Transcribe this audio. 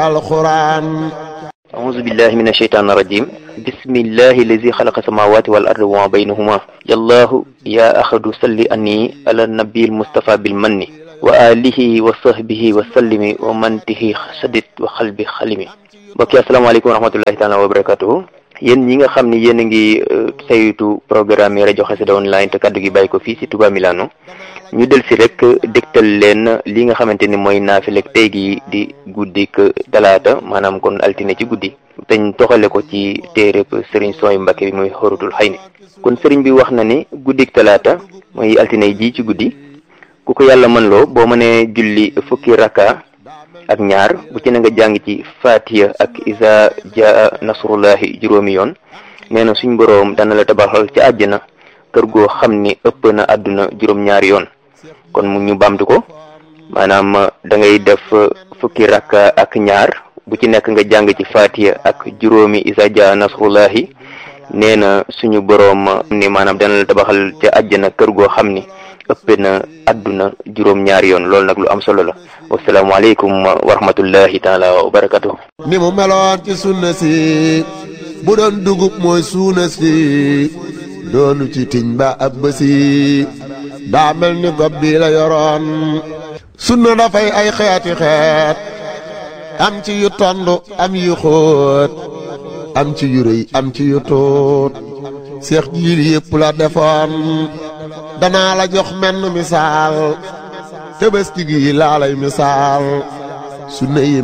القرآن أعوذ بالله من الشيطان الرجيم بسم الله الذي خلق السماوات والأرض وما بينهما يا الله يا أحد صل أني على النبي المصطفى بالمن وآله وصحبه وسلم ومن به سدد وقلبي خلمي mbokk yi asalaamaaleykum wa rahmatullahi taala wa barakatuhu yéen ñi nga xam ni yéen a ngi saytu programme yi rajo Xassida online te kaddu gi bàyyi ko fii si Touba Milano ñu del si rek dégtal leen li nga xamante ni mooy naafilek tey gi di guddik talaata maanaam kon altine ci guddi teñ toxale ko ci téereb sëriñ sooy Mbàkke bi muy xorutul xay ni kon sëriñ bi wax na ni guddik talaata mooy altine ji ci guddi ku ko yàlla mën loo boo mënee julli fukki raka ak ñaar bu ci na nga jàng ci fatiha ak isa jaa nasrullahi juróomi yoon nee na suñ boroom dana la tabaxal ci àjjana kër goo xam ni ëpp na àdduna juróom-ñaari yoon kon mu ñu bamtu ko maanaam da ngay def fukki rakka ak ñaar bu ci nekk nga jàng ci fatiha ak juróomi isa jaa nasrullahi nee na suñu boroom ni maanaam dana la tabaxal ci àjjana kër goo xam ni ëpp na àdduna juróom-ñaari yoon loolu nag lu am solo la wasalaamaaleykum wa rahmatullahi taala wa barakatuh ni mu meloon ci sunna si bu doon dugub mooy suuna si doonu ci tiñ ba ab bësi daa mel ni gob bi la yoroon sunna dafay ay xeeti xeet am ci yu tond am yu xóot am ci yu rëy am ci yu tuut seex jiil yépp la defoon danaa la jox menn misaal tëbëski gi laa lay misaal sunna yi